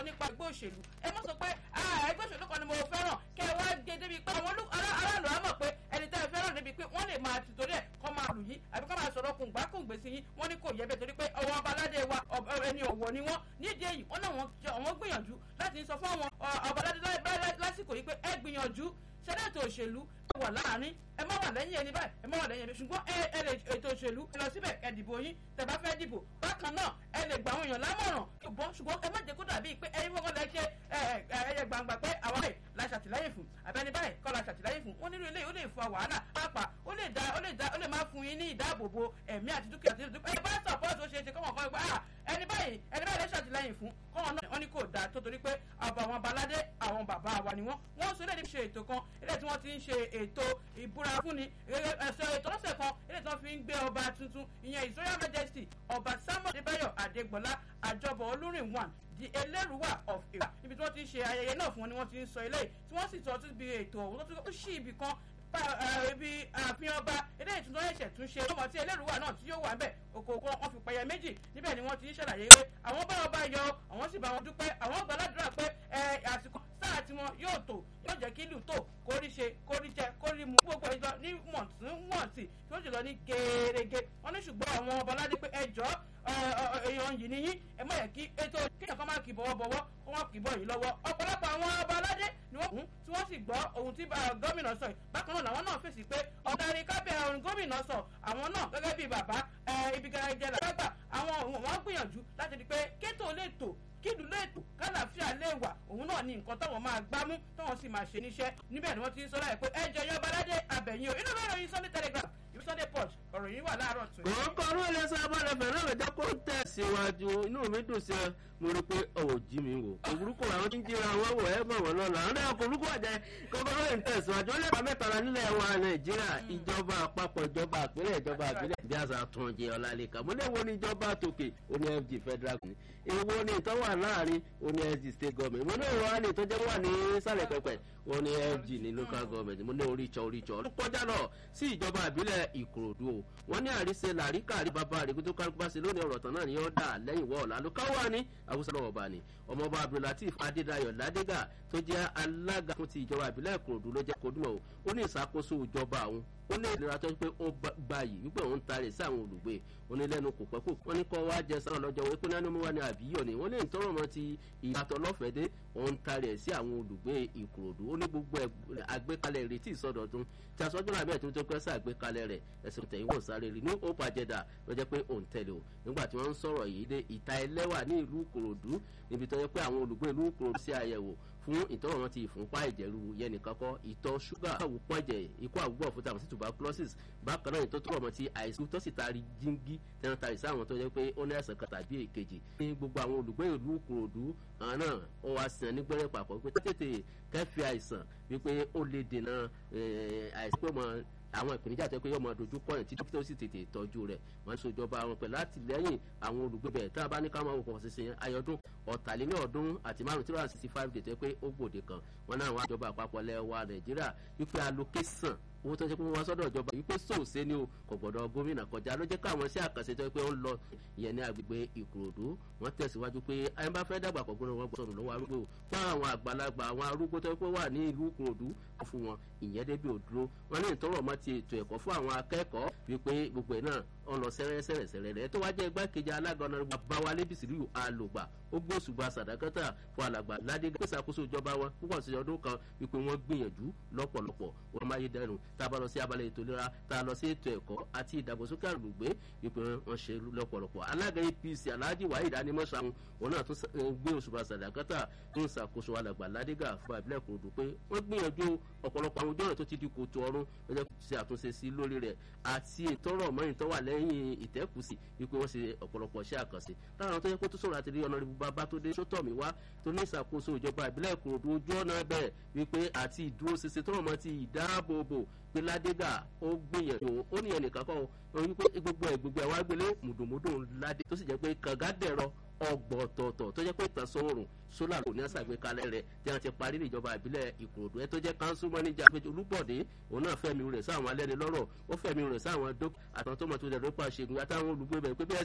nípa ẹgbẹ́ òṣèlú ẹ mọ̀ sọ pé ẹgbẹ́ òṣèlú kan ni mo fẹ́ràn kẹ wá gé débi pé àwọn aráàlú á mọ̀ pé ẹni tẹ́ ẹ fẹ́ràn débi pé wọ́n lè máa ti torí ẹ̀ kọ́ máa lù yín àbí kọ́ máa sọ̀rọ̀ kùngbà kùngbè sí yín wọ́n ní kò yẹ bẹ́ẹ̀ torí pé ọwọ́ ọbaládé wa ẹni ọ̀wọ̀ ni wọ́n nídìí èyí wọ́n náà wọ́n gbìyànjú láti sọ fún àwọn ọbaládé lásìkò yìí pé ẹ gbìyànjú sẹ́dẹ̀tò òṣèlú wà láàrin ẹ má wà lẹ́yìn ẹni báyìí ẹ má wà lẹ́yìn ẹni ṣùgbọ́n ẹ lè ètò òṣèlú ẹ lọ síbẹ̀ ẹ dìbò yín tẹ́ bá fẹ́ dìbò bákan náà ẹ lè gba àwọn èèyàn lámọ̀ràn ṣùgbọ́n ṣùgbọ́n ẹ má jẹ́ kó dàbí pé ẹyin fọ́kàn lẹ ṣe ẹyẹ gbangba pé àwọn ẹ̀ la ṣàtìlẹ́yìn fún àbẹ́ni báyìí kọ́ la ṣàtìlẹ́yìn fún wọ́n nílò ilé ó lè fa wàhálà pàápàá ó lè da ó lè da ó lè má fún yín ní ìdáàbòbò ẹ̀mí àti dúkìá àti dúkìá ẹ bá sọ̀pọ̀tì ó ṣe é ṣe kọ́mọ̀ kan pé ẹni báyìí ẹni báyìí lè ṣàtìlẹ́yìn fún kọ́mọ̀ náà wọ́n ní kò dáa tó torí pé àbọ̀ àwọn baládé àwọn bàbá wa ni wọ́n wọ́n sọ eléyìí ṣe ètò kan eléyìí tí wọ́n ti ń ṣe ètò ìbúra fúnni ẹ̀sọ́ ètò lọ́sẹ̀ kan eléyìí tí wọ́n fi ń gbé ọba tuntun ìyẹn His Royal Majesty ọba Samuel Adébáyọ̀ Adégbọlá àjọbọ̀ olúrin one di elérúwà of Ìwà níbi tí wọ́n ti ń ṣe ayẹyẹ náà fún wọn ni wọ́n ti ń sọ eléyìí tí wọ́n sì tọ́ tún bí ètò ọ̀hún tó ṣí ibì kan ibi ààfin ọba eléyìí tí wọ́n ṣẹ̀ṣẹ̀ tún ṣe ọmọ tí elérúwà náà tí yóò wà ń bẹ̀ òkòòkò wọn fi pẹ̀yẹ méjì níbẹ̀ ni wọ́n ti ń ṣàlàyé pé àwọn bá ọba yọ àwọn sì bá wọn dúpẹ́ àwọn gbàládùra pé àsìkò sáà tí wọn yóò tò yóò jẹ́ kí ìlú tò kórí ṣe kórí jẹ kórí mu gbogbo ìjọ ní wọ̀ntúnwọ̀ntì tí ó jùlọ ní gẹ́gẹ́ wọ́n ní ṣùgbọ́n àwọn ọba aládé pé ẹjọ́ èèyàn yìí ni yín ẹ má yẹ kí ètò kéèyàn kan máa kì bọ̀wọ̀ bọ̀wọ̀ kó wọ́n kì bọ̀ yìí lọ́wọ́ ọ̀pọ̀lọpọ̀ àwọn ọba aládé ni wọ́n kún tí wọ́n sì gbọ́ ohun tí gómìnà sọ yìí bákan náà làwọn náà fèsì pé ọ̀darí kábíyà ohun gómìnà sọ àwọn náà gẹ́gẹ́ bíi bàbá ibi gẹ́gẹ́ làgbà àwọn wọ́n gbìyànjú láti rí pé kétò lè tò kílù lẹ́tò kálàfíà lè wà òun náà ní nǹkan táwọn máa gbámú táwọn sì máa ṣe níṣẹ́ níbẹ̀ ni wọ́n ti ń sọ láì pé ẹjọ́ yan baládé abẹ̀yìn o inú bẹ́ẹ̀ ròyìn Sunday Telegraph ìwé Sunday Punch ọ̀rọ̀ yìí wà láàárọ̀ tó. kòókò ọdún ilé sábàlẹ̀ fẹ̀rẹ̀ rẹ̀ jẹ́ kó tẹ̀síwájú inú mi dùn sí ẹ mo rí i pé ọ̀wọ̀ jí mi wò òwúrúkọ àwọn tí ń jíra wọn wò ẹ mọ̀ wọn lọ́la àwọn ẹ̀kọ́ òwúrúkọ àjẹ kókó lóye ń tẹ̀síwájú ó lè pa mẹ́tàlá nílẹ̀ wa Nàìjíríà ìjọba àpapọ̀ ìjọba àpínlẹ̀ ìjọba àpínlẹ̀ bí àṣà tún jẹ ọ̀làlẹ́kà mo léwo ní ìjọba tòkè oní FG federal government èwo ni ìtọ́ wà láàrin oní FG state government mo ní ìrọ̀ àná ìtọ́jẹ́ wà ní sàlẹ̀ pẹ̀pẹ̀ oní FG ní local government mo ní oríṣọ oríṣọ ó kọjá lọ sí ìjọba àbílẹ̀ Ìkòròdú o wọ́n ní àríṣe làríkà àrí bàbá àríkú tó kálukú bá ṣe lónìí ọ̀rọ̀ tán náà ni yóò dà lẹ́yìn wọ́ ọ̀la ló káwọ́ ní àwùsọ lọ́wọ́ bá ní ọmọọba Abdulateef Adédayọ̀ Ládégà tó jẹ́ alága fún ti ìjọba àbílẹ̀ Ìkòròdú ló jẹ́ kodúmọ̀ o ó ní ìṣàkóso ìjọba àwọn ó ní ìlera tó pé ó gba yìí wípé òun tarẹ̀ sí àwọn olùgbé onílẹ́nu kò pẹ́ kò wọ́n ní kọ́ wá jẹ sáwọn lọ́jọ́ wípé náà ni mo wà ní àbíyọ̀ ni wọ́n lè ń tọrọ mọ́ ti ìyàtọ̀ lọ́fẹ̀ẹ́ dé òun tarẹ̀ sí àwọn olùgbé Ìkòròdú ó ní gbogbo àgbékalẹ̀ ìrètí ìsọdọ̀tun tí aṣọ́jú náà bẹ́ẹ̀ tó tó pẹ́ sí àgbékalẹ̀ rẹ̀ ẹ̀sìn tẹ̀yìn wò sáré rí ní hope agenda ló jẹ́ pé òun tẹ̀lé o nígbà tí wọ́n ń sọ̀rọ̀ yìí dé ìta ẹlẹ́wà ní ìlú Ìkòròdú níbi tó yẹ pé àwọn olùgbé ìlú Ìkòròdú sí àyẹ̀wò fún ìtọ́wọ̀ wọn ti ìfúnpá ìjẹ̀rú yẹn nìkan kọ́ ìtọ̀ ṣúgà àwùpọ̀ ẹ̀jẹ̀ ikú àwùgbọ̀ fún tàbí tuberculosis bákan náà ìtọ́ tó rọ̀ mọ́ ti àìsàn tó sì taari jíngí tẹ́wọ́n taari sáwọn tó yẹ pé ó ní àìsàn kan tàbí èkejì ní gbogbo àwọn olùgbé ìlú Ìkòròdú àwọn náà ó wá sàn nígbẹ́rẹ́ papọ̀ pé tètè kẹ́fì àìsàn wípé ó lè dènà àìsàn pé mọ́ àwọn ìpèníjà tó pé yóò máa dojú kọ́ ẹ̀ títí tó sì tètè tọ́jú rẹ̀ wọ́n ń sojọba àwọn pẹ̀lú àtìlẹ́yìn àwọn olùgbé bẹ̀ tá a bá ní ká máa wò pọ̀ sísìn ayọ̀dún ọ̀tàléní ọdún àti márùn tí wọ́n sixty five dètè pé ó gbòde kan wọn náà wọ́n àjọba àpapọ̀ lẹ́wà Nàìjíríà wípé allocation owó tó ń ṣe pé wọ́n sọ́dọ̀ ìjọba wípé sòòsé ni o kò gbọ́dọ̀ gómìnà kọjá ló jẹ́ káwọn sí àkànṣe tó pé ó ń lọ ìyẹn ní agbègbè Ìkòròdú wọ́n tẹ̀síwájú pé ayé bá fẹ́ dàgbà kọ̀gbọ́n wọn gbọ́dọ̀ lọ́wọ́ arúgbó fún àwọn àgbàlagbà àwọn arúgbó tó pé wà ní ìlú Ìkòròdú fún wọn ìyẹn débi òdúró wọn ní ìtọ́rọ̀ mọ́ ti ètò ẹ̀kọ́ fún àwọn akẹ́kọ̀ọ́ wípé gbogbo ẹ̀ náà ń lọ sẹ́rẹ́sẹ́rẹ́sẹ́rẹ́ rẹ̀ tó wá jẹ́ igbákejì alága ọ̀nà Báwálé Bísírì Alògbà ó gbóṣùbà sàdákátà fún alàgbà Ládégà pèsè àkóso ìjọba wọn púpọ̀ sí ọdún kan wípé wọ́n gbìyànjú lọ́pọ̀lọpọ̀ wọn máa yé dẹrùn tá a bá lọ sí abalẹ̀ ètò ìlera tá a lọ sí ètò ẹ̀kọ́ àti ìdàgbàsókè àgbègbè wípé wọ́n ṣe lọ́pọ̀lọpọ̀ alága APC Alhaji Waheed Animọ́sàmù wọn náà tún gbé òṣùbà sàdákátà tó ń ṣàkóso alàgbà Ládégà fún abilẹ̀ Ìkòròdú pé wọ́n gbìyànjú ọ̀pọ̀lọpọ̀ àwọn ojú ọ̀nà tó ti di kòtò ọ̀run lọ́jọ́ ṣe àtúnṣe sí lórí rẹ̀ àti ìtọ́rọ̀ mọ́rin tó wà lẹ́yìn ìtẹ́kùsì wípé wọ́n ṣe ọ̀pọ̀lọpọ̀ iṣẹ́ àkànṣe láwọn tó yẹ kó tó sọ̀rọ̀ àti rí ọ̀nà ìbúba bá tó dé sótọ̀mí wá tó ní ìṣàkóso ìjọba ìbílẹ̀ Ìkòròdú ojú ọ̀nà bẹ́ẹ̀ wípé àti ìdúróṣinṣin tọ́rọ̀ mọ́ ti ìdáàbòbò pé Ládégà ó gbìyànjú ó ní ẹnìkan kọ́ ọ wípé gbogbo ẹ̀ gbogbo ẹ̀ wá gbélé mùdùmùdù Ládé tó sì jẹ́ pé kàngá dẹ̀rọ ọgbọ̀tọ̀ọ̀tọ̀ tó jẹ́ pé ìtànsán oòrùn sólà kò ní àṣàgbékalẹ̀ rẹ̀ tí wọ́n ti parí níjọba ìbílẹ̀ Ìkòròdú ẹ tó jẹ́ kánsú mọ́níjà péjú Olúbọ̀dé òun náà fẹ́mi rẹ̀ sáwọn alẹ́ni lọ́rọ̀ ó fẹ́mi rẹ̀ sáwọn dókítà àtàwọn tó mọ̀ tó lẹ̀ lópa ṣègùn àtàwọn olùgbé bẹ̀ pé bẹ́ẹ̀